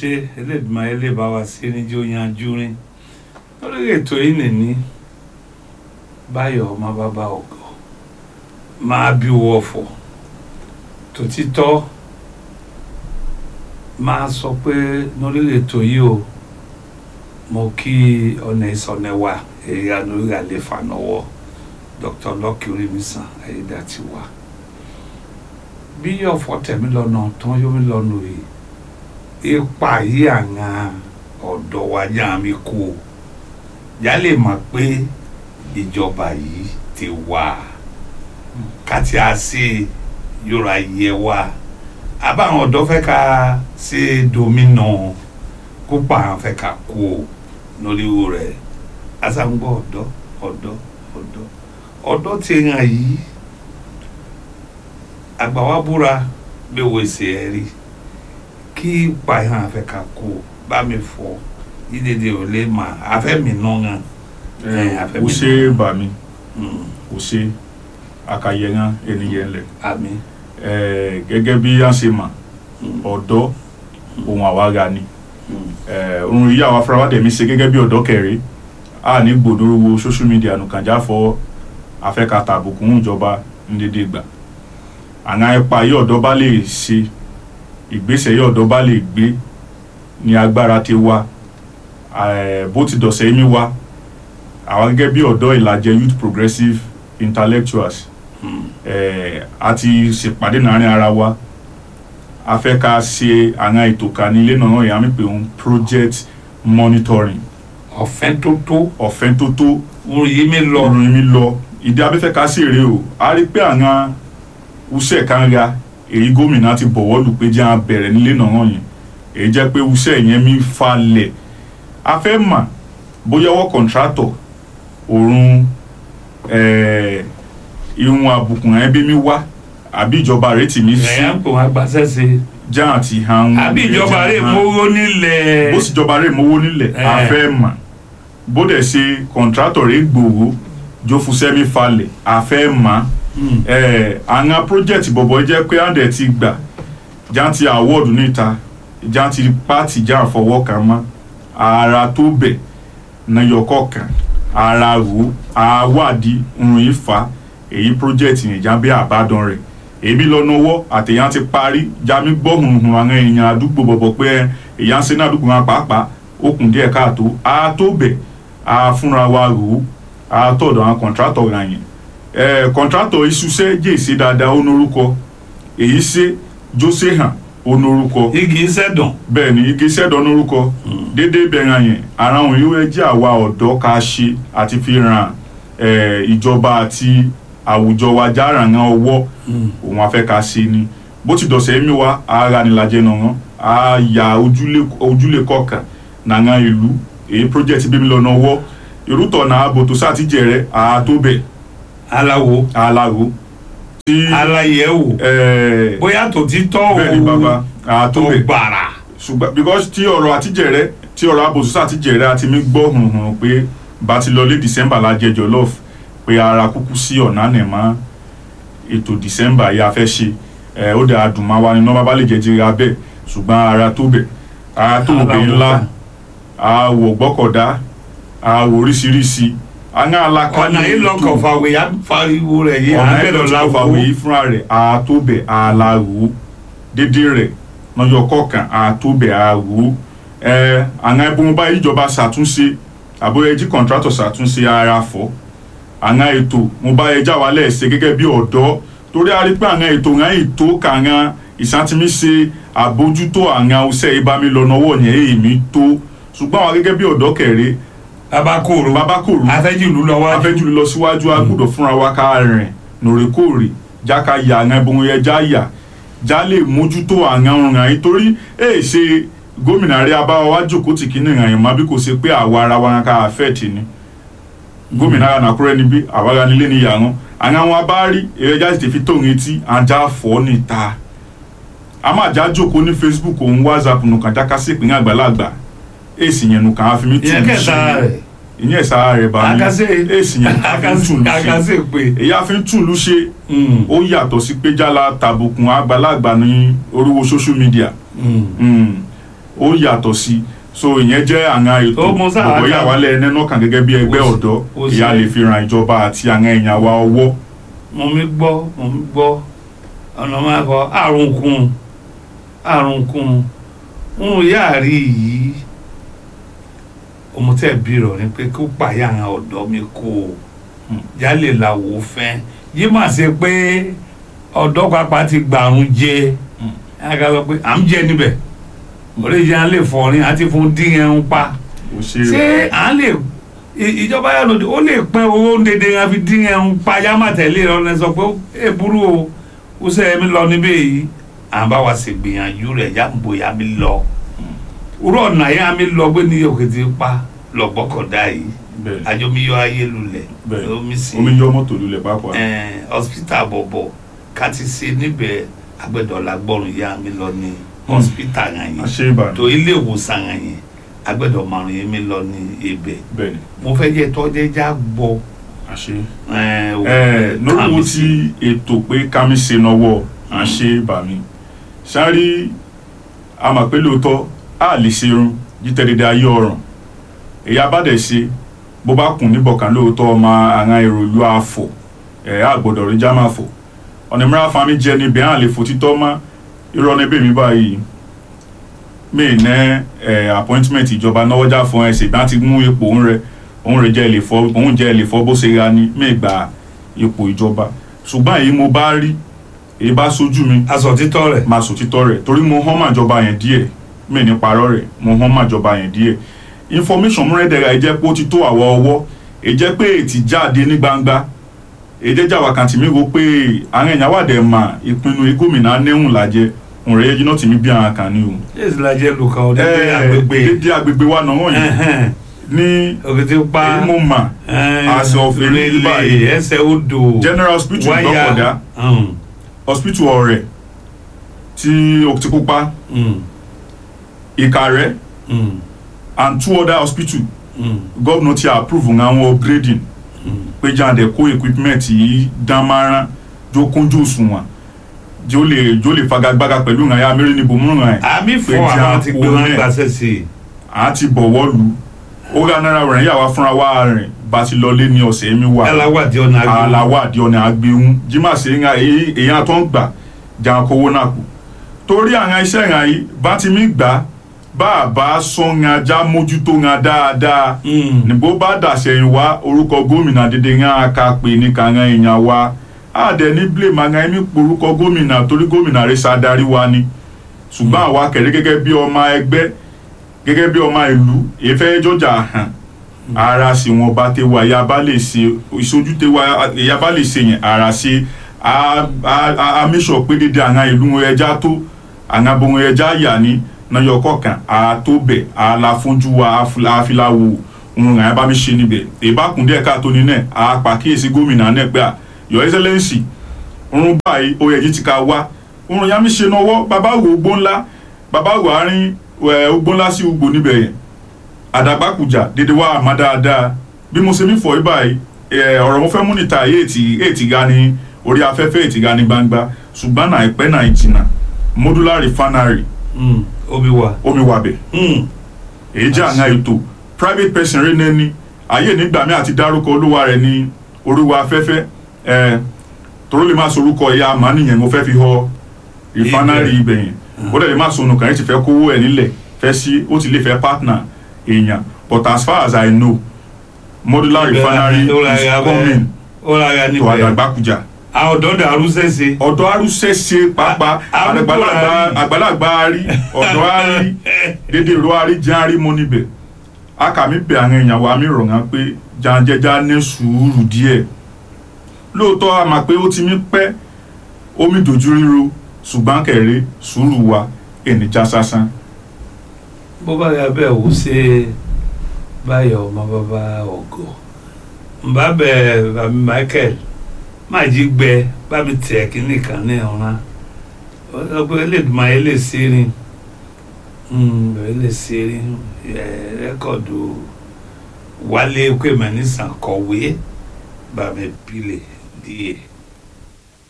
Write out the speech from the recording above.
ṣe Elédùmarè ẹlẹ́bàá wa sí níjó yanjú rin lórí ètò yìí nìní báyọ̀ ọmọ bàbá ọ̀gọ́ máa bí wọ́ọ̀fọ̀ tòtítọ́ máa sọ pé lórí ètò yìí o mo kí ọ̀nà ìsọ̀nẹ̀wà èyí lórí àlefa náwó Dr. Lucky Orimisan Ayédàtiwa bí ọ̀fọ̀ tẹ̀mí lọ́nà tán yóò mi lọ́nà yìí ipa yìí àwọn ọ̀dọ́ wa yá mi kú o yá lè mọ̀ pé ìjọba yìí ti wà kàtí a ṣe yóra yẹ wa àbáwọn ọ̀dọ́ fẹ́ ká ṣe domina kópa àwọn fẹ́ ká kú o lórí wo rẹ̀ asangbọ́ ọ̀dọ́ ọ̀dọ́ ọ̀dọ́ ọ̀dọ́ ti hàn yìí àgbà wa búra bí wo ṣe ẹ rí kí pààyàn àfẹ́ ká kú o bá mi fọ yídèdè ò lè mà àfẹ́ mi nà ńà. Eh, afẹ́ o mi ṣe bà mí Mm, o ṣe akayẹran ènìyàn lẹ àmín. Eh, gẹ́gẹ́ bí a ṣe mà Mm, ọ̀dọ́ ohun àwára ni mm, Eh, ohun yìí àwọn afárá mi ṣe gẹ́gẹ́ bí ọ̀dọ́ kẹrẹ a ní gbòdúró wo social media nùkànjá fọ afẹ́ka tàbùkù ń ìjọba ní dédé gbà àwọn ipa yìí ọ̀dọ́ bá lè ṣe ìgbésẹ̀ yìí ọ̀dọ́ bá lè gbé ní agbára ti wá Eh, bó ti dọ̀sẹ̀ yìí mi wá àwọn gẹ́gẹ́ bí ọ̀dọ́ ìlàjẹ youth progressive intellectuals mm, eh, a ti ṣèpàdé láàrin ara wa a fẹ́ ká ṣe àwọn ètò kan ní ilé náà yà mí pé òun project monitoring ọ̀fẹ́ tó tó ọ̀fẹ́ tó tó orin yìí mi lọ. ìròyìn mi lọ ìdí abẹ́fẹ́ ká sì rèé o a rí pé àwọn uṣẹ́ kan ra èyí gómìnà ti bọ̀wọ́ lù pé jẹ́ à bẹ̀rẹ̀ nílé náà yẹn èyí jẹ́ pé uṣẹ́ yẹn mi falẹ̀ a fẹ́ mà bóyá ọwọ́ kọ̀ǹtrátọ̀ òrùn eh, ìhun àbùkù ẹbí mi wá àbí ìjọba rẹ̀ tì mí sí ẹ̀yà ń pè wọ́n agbáṣẹ́ ṣe. já àti hàn àbí ìjọba rẹ̀ mówó nílẹ̀. bó sì jọba rẹ̀ mówó nílẹ̀ Eh. a fẹ́ mà bó dẹ̀ ṣe kọ̀ǹtrátọ̀ rẹ̀ gbòòrò jófúsẹ́mi falẹ̀ a fẹ́ mà Mm, ẹ̀ àwọn project bọ̀bọ̀ jẹ́ pé àndẹ̀ ti gbà já ti award níta já ti pàtì já àfọwọ́ kan mọ́ ara tó bẹ̀ nayọkọ̀ kan ara rò àwádìí ń ìfà èyí project yẹn já bí àbádọ́n rẹ̀ èmi lọ́nà ọwọ́ àtẹ̀yàn ti parí já mi gbọ́ hùhùn àwọn èèyàn àdúgbò bọ̀bọ̀ pé èèyàn ń ṣe ní àdúgbò wọn pàápàá ó kùn díẹ̀ káàtó a tó bẹ̀ a fúnra wa rò ó a tọ̀dọ̀ àwọn kọ̀ǹtrátọ̀ ra yẹn ẹ̀ kọ̀ǹtrátọ̀ ìṣúṣẹ́ jèsè dáadáa ó norúkọ èyí ṣe jósè hàn ó norúkọ igi sẹ́dọ̀n. bẹ́ẹ̀ ni igi sẹ́dọ̀ norúkọ déédéé bẹ̀rẹ̀ yẹn ara àwọn yóò ẹ jẹ́ àwa ọ̀dọ́ ká ṣe àti fi ràn ẹ̀ ìjọba àti àwùjọ wa jára hàn ọwọ́ Mm, òun afẹ́ ká ṣe ni bó ti dọ̀sẹ̀ mi wá ara nílàjẹ náà hàn á ya ojúlé ojúlé kọ̀ọ̀kan nàngàn ìlú èyí project bí mi lọ́nà ọwọ́ irútọ̀ náà bòtò sátìjẹrẹ àtòbẹ̀ aláwo aláwo tí aláyẹ̀wò ẹ̀ bóyá tó ti tọ́ o bẹ́ẹ̀ ni bàbá tó àtòbẹ̀ gbàrà. ṣùgbọ́n because tí ọ̀rọ̀ àtijẹ̀rẹ́ tí ọ̀rọ̀ àbòsùsà àtijẹ̀rẹ́ àti mi gbọ́ hùhùn pé bá ti lọ lé december la jẹ jollof pé ara kúkú sí ọ̀nà nìmọ̀ ètò december yìí a fẹ́ ṣe ẹ̀ ó dẹ̀ adùnmá wa ni nọ́mbà bá lè jẹ́ jẹ́rẹ́ abẹ́ ṣùgbọ́n ara tó bẹ̀ ara tó Ara bẹ̀ wo ńlá kan? àwọ̀ gbọ́kọ̀dá àwọ̀ oríṣiríṣi àwọn alákàlẹ̀ ọ̀nà yìí lọkọ̀ fàwé yá fariwo rẹ̀ yìí ọ̀nà àbẹ̀rẹ̀ ẹ̀dọ̀ láwo. láwọ̀ yìí fúnra rẹ̀ àtòbẹ̀ àlàrò dédé rẹ̀ lọ́jọ́ kọ̀ọ̀kan àtòbẹ̀ àrò ẹ̀ àwọn ẹbùn bá ìjọba ṣàtúnṣe àbóyẹjí kọ̀ǹtrátọ̀ ṣàtúnṣe ara fọ́ àwọn ètò mo bá ẹja wa lẹ́ẹ̀ṣẹ̀ gẹ́gẹ́ bí ọ̀dọ́ torí a rí pé àwọn ètò àwọn ètò kàwọn ìṣàtìmíṣe àbójútó àwọn ọṣẹ́ ìbámilọ́nà ọwọ́ yẹn èmi tó ṣùgbọ́n àwọn gẹ́gẹ́ bí ọ̀dọ́ kẹrẹ́ bàbá kòrò bàbá kòrò afẹ́jìlú lọ́wọ́ afẹ́jú lọ síwájú a gbọ́dọ̀ fúnra wa ká rìn lóòrèkóòrè já ká yà àwọn ẹbùn yẹn já yà já lè mójútó àwọn ọ̀ràn yìí torí èè ṣe gómìnà rẹ abáwa wá jókòó tì kíní ìrìn àyàn má bí kò ṣe pé àwa ara wa ká àfẹ́ẹ̀tì ni gómìnà ara nàkúrẹ́ níbí àwa ara nílé ní yàrá àwọn àwọn abárí èrè já sì fi tóun etí ajá fọ́ níta a máa já jókòó ní facebook òun whatsapp nùkàn já ká sí ìpínlẹ̀ àgbàlagbà èsì yẹn nùkàn á fi mí tù ìyẹn kẹta rẹ̀ ìyẹn ìsara rẹ̀ bá mi akásẹ̀ èsì yẹn á fi ń tù lù ṣe akásẹ̀ pé èyí á fi ń tù lù ṣe mm, ó yàtọ̀ sí pé jálá tàbùkùn àgbàlagbà ní oríwo social media mm, Mm. ó yàtọ̀ sí so ìyẹn jẹ́ àwọn ètò Ó mú sáà gbogbo ká- ìyàwálẹ̀ ẹni náà kàn gẹ́gẹ́ bí ẹgbẹ́ Ó sì- ọ̀dọ́ ó sì- ìyá lè fi ran ìjọba àti àwọn èèyàn wa ọwọ́ mo mi gbọ́ mo mi gbọ́ ọ̀nà máa kọ àrùn kun àrùn kun ń yá rí yìí ọmọ tẹ́ bí rọ̀ ni pé kó pààyà àwọn ọ̀dọ́ mi kó o Hmm. jálè làwọ̀ fẹ́ yìí mà ṣe pé ọ̀dọ́ pápá ti gbàrún jẹ Hmm. ẹ̀ka sọ pé à ń jẹ níbẹ̀ oríṣi à ń lè fọrin àti fún dín ẹ̀hún pa ó ṣe ṣé à ń lè i- ìjọba yà lòdì ó lè pẹ́ owó ń dédé yẹn fi dín ẹ̀hún pa yá má tẹ̀lé rẹ ọ̀nà sọ pé ẹ burú o ó ṣe ẹ̀mí lọ níbẹ̀ yìí à ń bá wa ṣe gbìyànjú rẹ̀ yá ń bòyá mi lọ òrò ọ̀nà yá mi lọ gbé ní òkè tí pa lọ́gbọ́kọ̀dá yìí bẹ́ẹ̀ àjọmíyọ ayé lulẹ̀ bẹ́ẹ̀ omi sí omi yọ mọ́tò lulẹ̀ pápá ẹ̀ hospital bọ̀bọ̀ ká ti ṣe níbẹ̀ agbẹ́dọ̀lá gbọ́rùn yá mi lọ ní hospital yẹn yẹn àṣẹ ìbàdàn tó ilé ìwòsàn yẹn agbẹ́dọ̀ márùn yẹn mi lọ ní ibẹ̀ bẹ́ẹ̀ ni mo fẹ́ jẹ́ tọ́jẹ́ já gbọ́ àṣẹ ẹ̀ ò- ẹ lórí kàmí wo sí. ti ètò pé kámi ṣe náwó à ń ṣe bàmí sáré a mà pé lóòótọ́ a lè ṣe irun jítẹ̀dẹ̀dẹ̀ ayé ọ̀ràn èyí abádẹ̀ ṣe bó bá kùn níbọ̀kan lóòótọ́ ọmọ àwọn èrò ìlú àfọ̀ ẹ̀ á gbọ́dọ̀ rí jámà fọ̀ ọ̀nà mìíràn fami jẹ níbẹ̀ á lè fò títọ́ mọ́ irọ́ níbẹ̀ mi báyìí mi ní ẹ̀ appointment ìjọba náwọ́jà fún ẹ̀ ṣègbà ti mú ipò òun rẹ̀ òun rẹ̀ jẹ́ lè fọ́ òun jẹ́ lè fọ́ bó ṣe ra ní mi gba ipò ìjọba ṣùgbọ́n èyí mo bá rí èyí bá sójú mi aṣọ títọ́ rẹ̀ máa sòtítọ́ rẹ̀ torí mo hàn màjọba yẹn díẹ̀ mi ní parọ́ rẹ̀ mo hàn màjọba yẹn díẹ̀ information múrẹ́dẹ̀rẹ̀ ẹ jẹ́ pé ó ti tó àwọ̀ ọwọ́ ẹ jẹ́ pé ètì jáde ní gbangba ẹ jẹ́ jàwá kan tì mí ro pé àwọn èèyàn wà dẹ̀ mà ìpinnu gómìnà anéhùn làjẹ òun rẹ̀ yẹ jiná tì mí bí àwọn kan ní o. yéèsì lajẹ́ lùkà ọdẹ Ẹ, agbègbè dédé agbègbè wa náà wọ̀nyí ẹ̀hẹ́n, ní òkè tí pa èyí mo mà As of rélé báyìí. ẹsẹ̀ odò general hospital wáyà gbọ́kọ̀dá um, hospital ọ̀rẹ́ tí òkìtìpupa um, ìkàrẹ́ um, and two other hospital um, gómìnà ti approve àwọn upgrading um. pé jáde kó equipment yìí dán márán jó kúnjú òṣùwọ̀n jó lè jó lè fagagbága pẹ̀lú ìrìn àyà mẹ́rin níbo mú ràn ẹ́ àmì Pé fún jẹ́ àwọn ti gbé àpò wọn rẹ̀. gbàṣẹ sí i à á ti bọ̀wọ́ lu ó rà náírà rẹ̀ yà wá fúnra wá rìn bá ti lọlé ní ọ̀sẹ̀ mi wà aláwàdí ọ̀nà àgbẹ̀ aláwọ̀ àdí ọ̀nà àgbéhùn jimá sí ń èyàn tó ń gbà jà kówó náà kù torí àwọn iṣẹ́ ìrìn àyè bá ti mí gbà bá a bá sọ ń ajá mójútó ń dáadáa níbo bá dàṣẹyìn wá orúkọ gómìnà dédé ń aka pè ní kàrán èèyàn wa àdẹ ní blame àwọn ẹ̀mí porúkọ gómìnà torí gómìnà rẹ̀ ṣàdarí wa ni ṣùgbọ́n àwa kẹ̀lé gẹ́gẹ́ bí ọmọ ẹgbẹ́ gẹ́gẹ́ bí ọmọ ìlú ìfẹ́ jọjà hàn ara sì wọn bá tẹ wá ìyá bá lè ṣe ìṣojú tẹ wá ìyá bá lè ṣe yẹn ara ṣe a a a make sure pé dédé àwọn ìlú wọn ẹja tó àwọn abohun ẹja yà ní náyọ kọkàn a tó bẹ a la fúnjú wa a fi la wo òun ràn án bá mi ṣe níbẹ̀ ìbákùn díẹ̀ káàtó ní náà a pàkíyèsí gómìnà náà pé à your excellency òun báyìí oyè yìí ti ka wá òun yà mí ṣe náwó bàbá wo ogbó ńlá bàbá wo àárín ẹ ogbó ńlá sí ugbó níbẹ̀ yẹn àdàgbàkùjà dédé wá àmọ́ dáadáa bí mo ṣe mí fọ yí báyìí ẹ ọ̀rọ̀ mo fẹ́ mú níta èyí ètì ga ní orí afẹ́fẹ́ ètì ga ní gbangba ṣùgbọ́n náà ìpẹ́ náà ìjìnà modular refinery omi wa omi wàbẹ̀ èyí jẹ́ àwọn ètò private person rí nẹ́ni ayé nígbà mi àti dárúkọ olúwa rẹ̀ ní oríwa afẹ́fẹ́ ẹ toró lè má sorúkọ ìyá àmà nìyẹn mo fẹ́ fi họ refinery ibẹ̀ yẹn ó dẹ̀ lè má sọnù kàn yín ti fẹ́ kówó ẹ̀ nílẹ̀ fẹ́ sí ó ti lè fẹ́ partner èèyàn but as far as I know modular refinery is coming ó ra ya to níbẹ̀ Àdàgbàkújà àwọn ọ̀dọ́ dàrú sẹ́sẹ́ ọ̀dọ̀ arúsẹ́sẹ́ pàápàá A- arúgbó àgbàlagbà àárí. àgbàlagbà àárí ọ̀dọ̀ àárí dédé ìró àárí jẹ́ àárí mọ́ níbẹ̀ akàmì bẹ̀ àwọn èèyàn wa mi rọ̀ wọ́n pé jàǹjẹ̀jà ní sùúrù díẹ̀ lóòótọ́ a mà pé ó ti mí pẹ́ omi dojú ríro ṣùgbọ́n kẹ̀rẹ́ sùúrù wa ènìjà sásán bó bá yà bẹ́ẹ̀ wò ṣe báyọ̀ ọmọ bàbá ọ̀gọ́ nbà bẹ̀ bàmí Michael má jí gbẹ bá mi tẹ̀ kínní kan ní ọ̀ràn ọgbẹ́ elédùnmá yẹn lè ṣe rin bẹ̀rẹ̀ lè ṣe rin rẹ́kọ̀dù wálé kwèmẹ́ nísàn kọ̀wé bàmí pilẹ̀ díẹ̀.